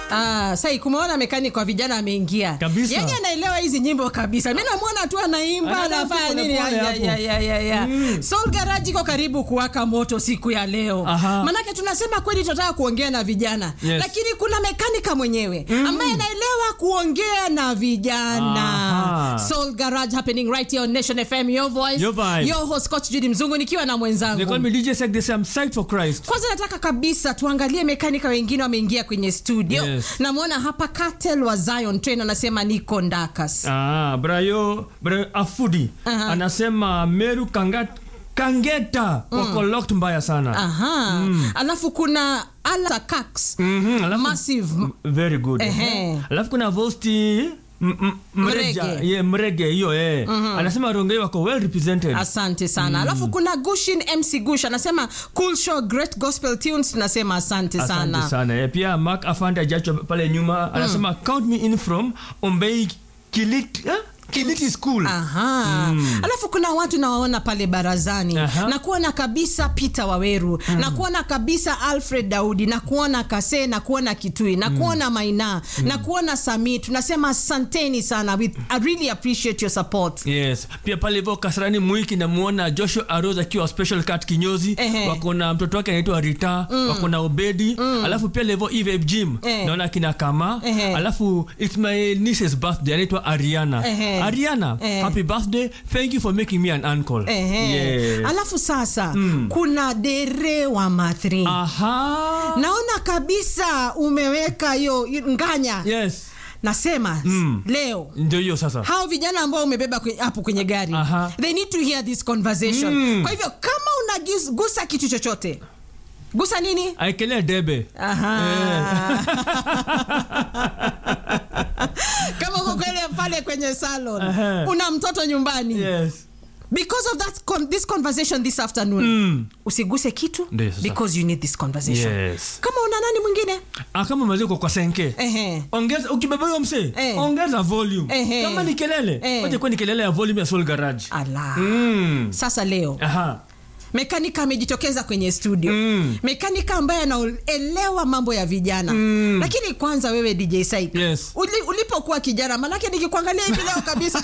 Ah, sai kumeona mekanik kwa vijana ameingia Kabisa. yani anaelewa hizi nyimbo kabisa mi namwona tu anaimba Anaenda anafanya pole nini pole Ya, hapo. ya, ya, ya, ya. Soul Garage iko karibu kuwaka moto siku ya leo Aha. manake tunasema kweli tunataka kuongea na vijana Yes. lakini kuna mekanika mwenyewe ambaye anaelewa kuongea na vijana Aha. Soul Garage happening right here on Nation FM your voice Your vibe. your host coach Judy Mzungu nikiwa na They mwenzangu call me DJ Sek. They say I'm psyched for Christ. kwanza nataka kabisa tuangalie mekanika wengine wameingia kwenye studio Yes. namwona hapa Cartel wa Zion Train anasema niko ndakas Ah, Brayo, Brayo Afudi Aha. anasema Meru Kangat, Kangeta wako locked mbaya sana. aha alafu kuna Ala Cax Mhm, alafu- massive Very good. Ehe. Alafu kuna Vosti m- m- Mreja, Mrege. yeah, Mrege hiyo eh. Anasema Rongai wako well represented. asante sana alafu kuna Gushin MC Gush anasema cool show great gospel tunes tunasema asante sana Asante sana. Eh, pia Mark Afande Ajacho pale nyuma anasema count me in from Ombei Kilit, eh? Kiliti School. Aha. Alafu kuna watu nawaona pale barazani Aha. na kuona kabisa Peter Waweru na kuona kabisa Alfred Daudi na kuona Kase na kuona Kitui na kuona Maina na kuona Sami. Tunasema asanteni sana. We, I really appreciate your support. Yes. Pia pale hivyo Kasarani Mwiki namuona Joshua Aroz akiwa special cat kinyozi Ehe. wako na mtoto wake anaitwa Rita wako na Obedi alafu pia levo Eve Jim Eh. naona kina Kama Ehe. alafu it's my niece's birthday anaitwa Ariana Ehe. Ariana Eh. happy birthday thank you for making me an uncle Ehe. yes. Alafu sasa kuna Dere wa Mathri. Aha. Naona kabisa umeweka hiyo nganya. yes Nasema leo ndio hiyo sasa hao vijana ambao umebeba kwe- hapo kwenye gari Aha. they need to hear this conversation kwa hivyo kama unagusa kitu chochote gusa nini aekelea debe Aha. kama uko kwele pale kwenye salon Aha. una mtoto nyumbani yes because of that con this conversation this afternoon Mm. usiguse kitu Ndio sasa. because you need this conversation yes kama una nani mwingine Ah, kama maziko kwa senke Ehe. ongeza ukibeba huyo msee Eh. ongeza volume Ehe. kama ni kelele Eh. wacha kuwa ni kelele ya volume ya soul garage ala mm. sasa leo aha mekanika amejitokeza kwenye studio Mm. mekanika ambaye anaelewa mambo ya vijana Mm. lakini kwanza wewe dj Saik, Yes. uli, ulipokuwa kijana manake nikikuangalia hivi leo kabisa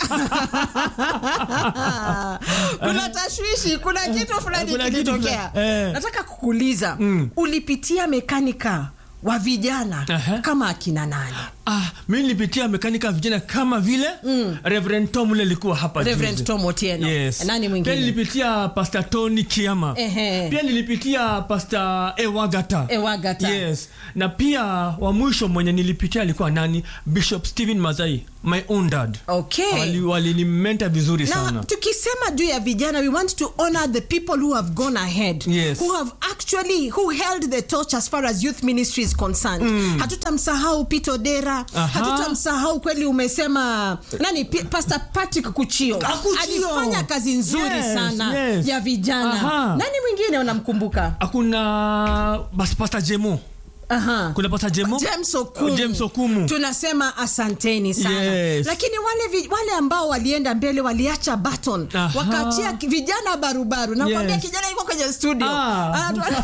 kuna tashwishi kuna kitu fulani Kuna kitu kilitokea fulani, eh. nataka kukuuliza Mm. ulipitia mekanika wa vijana Aha. kama akina nani ah, mi nilipitia mekanika vijana kama vile mm. reverend tom ule alikuwa hapa Reverend juzi. Tom Otieno. yes. Nani mwingine? pia nilipitia pastor tony kiama Ehe. pia nilipitia pastor ewagata Ewagata. yes na pia wa mwisho mwenye nilipitia alikuwa nani bishop stephen mazai my own dad okay Wali- walinimenta vizuri na sana tukisema juu ya vijana we want to honor the people who have gone ahead Yes. who have actually who held the torch as far as youth ministry is concerned hatutamsahau pito dera Aha. hatutamsahau kweli umesema nani P- pastor patrick kuchio Ah, Kuchio. alifanya kazi nzuri Yes, sana yes. ya vijana Aha. nani mwingine unamkumbuka hakuna basi pasta jemo Aha. kuna pasta jemo James Okumu. James Okumu. tunasema asanteni sana Yes. lakini wale, vi, wale ambao walienda mbele waliacha baton Aha. wakaachia ki- vijana barubaru nakwambia Yes. kijana yuko kwenye studio Ah. Anatu-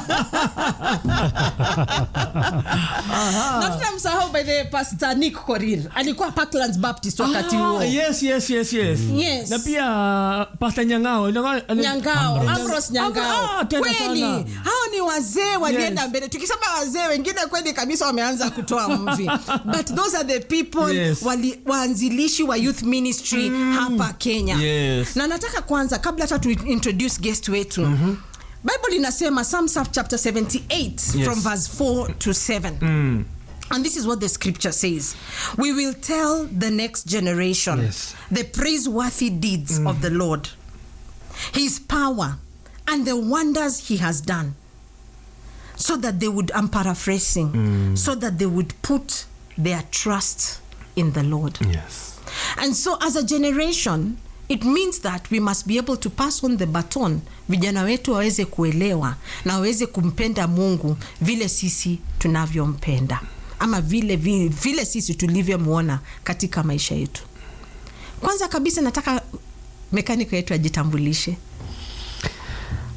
na tutamsahau by the way, pastor nick korir alikuwa parklands baptist wakati huo Ah, yes, yes, yes, yes. Yes. na pia pasta nyangao nyangao amros nyangao Ah, tena kweli sana. hao ni wazee walienda Yes. mbele tukisema wazee wengine kweli kabisa wameanza kutoa mvi but those are the people Yes. wali, waanzilishi wa youth ministry hapa kenya Yes. na nataka kwanza kabla hata tu introduce guest wetu bible inasema Psalms chapter 78 Yes. from verse 4 to 7 Mm. And this is what the scripture says We will tell the next generation Yes. the praiseworthy deeds of the Lord, his power, and the wonders he has done. So that they would, I'm paraphrasing, so that they would put their trust in the Lord. Yes. And so, as a generation, it means that we must be able to pass on the baton, vijana wetu waweze kuelewa na waweze kumpenda Mungu vile sisi tunavyompenda ama vile, vile, vile sisi tulivyomwona katika maisha yetu. Kwanza kabisa nataka mekaniko yetu ajitambulishe.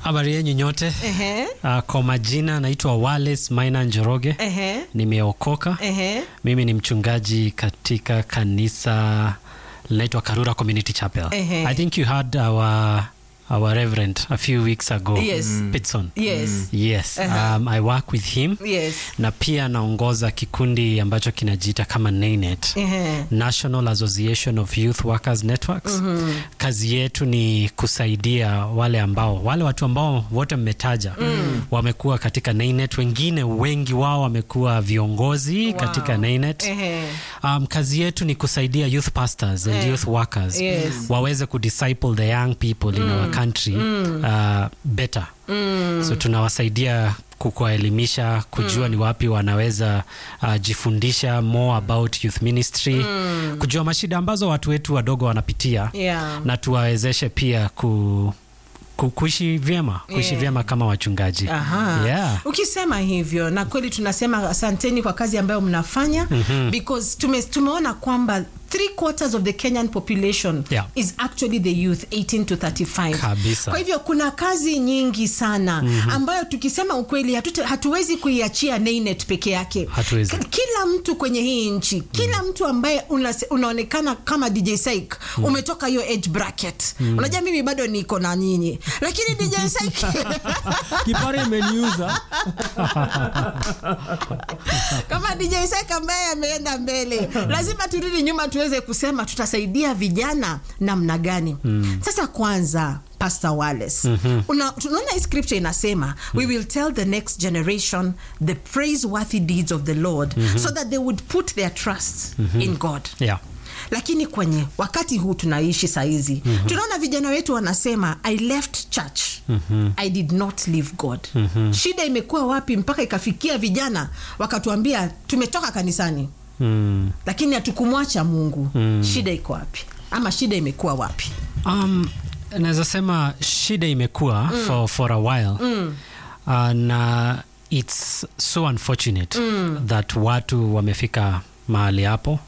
Habari yenyu nyote. Ehe. Uh, kwa majina naitwa Wallace Maina Njoroge. Ehe. Nimeokoka. Ehe. Mimi ni mchungaji katika kanisa linaitwa Karura Community Chapel. Ehe. I think you had our our reverend a few weeks ago. Yes. Pitson. Yes. Yes. Uh-huh. Um, I work with him. Yes. Na pia naongoza kikundi ambacho kinajiita kama NANET. Ehe. National Association of Youth Workers Networks. Kazi yetu ni kusaidia wale ambao wale watu ambao wote mmetaja wamekuwa katika NANET, wengine wengi wao wamekuwa viongozi katika NANET. Ehe. Um, kazi yetu ni kusaidia youth pastors and Eh. youth workers Yes. waweze kudisciple the young people in our country uh, better so tunawasaidia ku- kuwaelimisha kujua ni wapi wanaweza uh, jifundisha more about youth ministry kujua mashida ambazo watu wetu wadogo wanapitia Yeah. na tuwawezeshe pia ku, ku, kuishi vyema kuishi Yeah. vyema kama wachungaji Aha. yeah. ukisema hivyo na kweli tunasema asanteni kwa kazi ambayo mnafanya because tume, tumeona kwamba three quarters of the kenyan population Yeah. is actually the youth 18 to 35 Kabisa. kwa hivyo kuna kazi nyingi sana ambayo tukisema ukweli hatuta, hatuwezi kuiachia nainet peke yake Hatuwezi. K- kila mtu kwenye hii nchi kila mtu ambaye una, unaonekana kama dj Syke umetoka hiyo age bracket unajua mimi bado niko na nyinyi lakini dj Syke kipare imeniuza kama DJ Sek ambaye ameenda mbele, lazima turudi nyuma tuweze kusema tutasaidia vijana namna gani. Sasa kwanza Pastor Wallace. Una, tunaona hii scripture inasema we will tell the next generation the praiseworthy deeds of the Lord so that they would put their trust in God Yeah. lakini kwenye wakati huu tunaishi sahizi tunaona vijana wetu wanasema i left church i did not leave god shida imekuwa wapi mpaka ikafikia vijana wakatuambia tumetoka kanisani Mm. lakini hatukumwacha mungu shida iko wapi ama shida imekuwa wapi Um, naweza sema shida imekuwa for, for a while uh, na it's so unfortunate that watu wamefika mahali hapo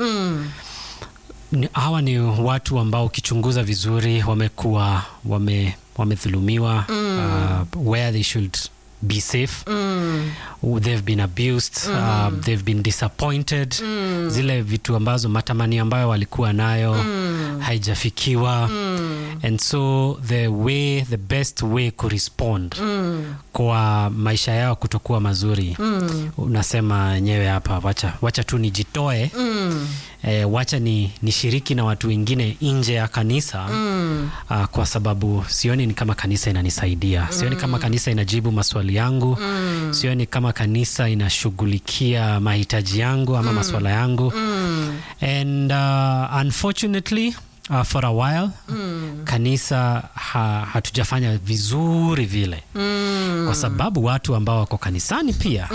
ni, hawa ni watu ambao ukichunguza vizuri wamekuwa wame, wamedhulumiwa uh, where they should be safe they've been abused uh, they've been disappointed zile vitu ambazo matamani ambayo walikuwa nayo haijafikiwa and so the way the best way kurespond kwa maisha yao kutokuwa mazuri unasema wenyewe hapa wacha, wacha tu nijitoe eh, wacha ni nishiriki na watu wengine nje ya kanisa ah, kwa sababu sioni ni kama kanisa inanisaidia sioni kama kanisa inajibu maswali yangu sioni kama kanisa inashughulikia mahitaji yangu ama maswala yangu and uh, unfortunately Uh, for a while kanisa ha, hatujafanya vizuri vile kwa sababu watu ambao wako kanisani pia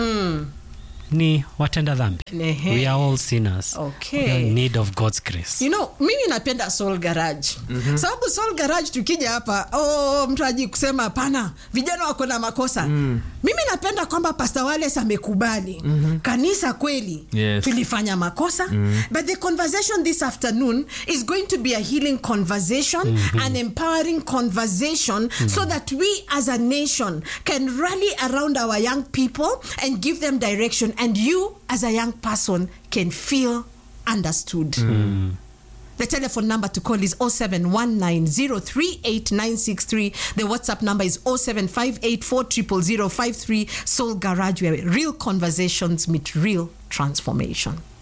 ni watenda dhambi Ehe. we are all sinners Okay. we are in need of god's grace you know mimi napenda soul garage sababu soul garage tukija hapa oh, mtu aji kusema hapana vijana wako na makosa mimi napenda kwamba pastor wales amekubali kanisa kweli Yes. tulifanya makosa but the conversation this afternoon is going to be a healing conversation an empowering conversation so that we as a nation can rally around our young people and give them direction and you as a young person can feel understood the telephone number to call is 0719038963. The WhatsApp number is 0758400053. Soul Garage, where real conversations meet real transformation.